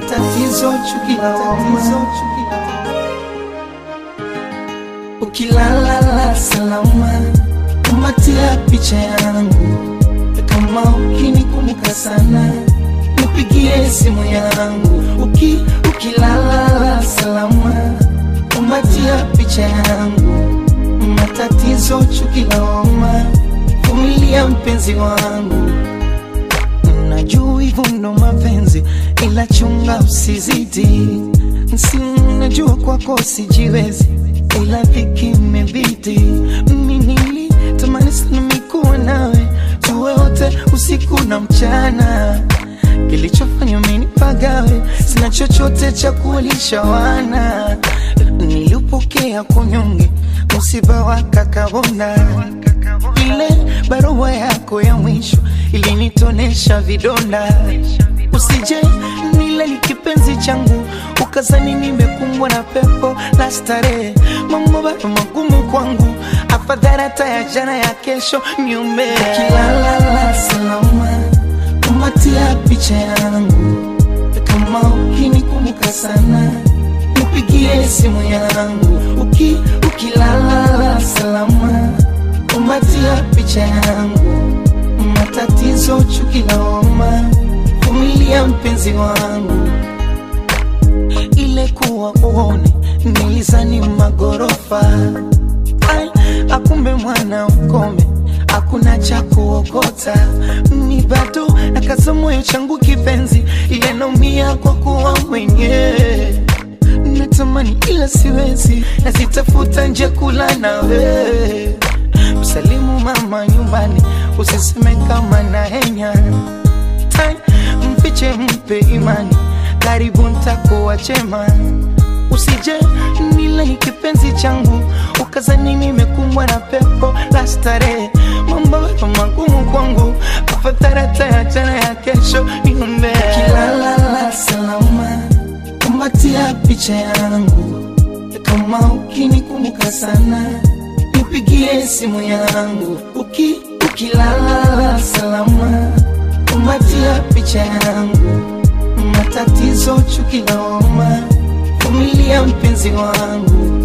matatizo, chuki, tatizo, chuki. Ukilala salama, kumbatia picha yangu, kama ukinikumbuka sana, nipigie simu yangu. Uki, ukilala salama, kumbatia picha yangu, matatizo, chuki, lawama, vumilia mpenzi wangu. Najua hivyo ndo mapenzi, ila chunga usizidi. Si najua kwako sijiwezi, ila dhiki imebidi. Mimi nilitamani sana mikuwa nawe, tuwe wote usiku na mchana. Kilichofanya mimi nipagawe, sina chochote cha kuwalisha wana. Nilipokea kunyonge, msiba wa kakabona ile barua yako ya mwisho ilinitonesha vidonda. Usije nile ni kipenzi changu, ukazani nimekumbwa na pepo la starehe. Mambo bado magumu kwangu, afadhali hata ya jana ya kesho niume. Ukilala salama, kumbatia picha yangu, kama ukinikumbuka sana nipigie simu yangu. Uki, ukilala salama kumbatia picha yangu, matatizo, chuki, lawama, vumilia mpenzi wangu. Ile kuwa uone nilizani magorofa, ai, akumbe mwana ukome, hakuna cha kuokota. Ni bado nakaza moyo changu kipenzi, ile naumia kwa kuwa mwenyewe natamani ila siwezi, nazitafuta nje kula nawe msalimu mama nyumbani, usiseme kama na henya Tai, mfiche mpe imani, karibu ntakuwa chema. Usije nile ni kipenzi changu, ukazani nimekumbwa na pepo la starehe. Mambo bado magumu kwangu, afadhali hata ya jana ya kesho niombe. Ukilala salama, kumbatia picha yangu, kama ukinikumbuka sana nipigie simu yangu uki, ukilala salama, kumbatia picha yangu, matatizo, chuki, lawama, vumilia mpenzi wangu.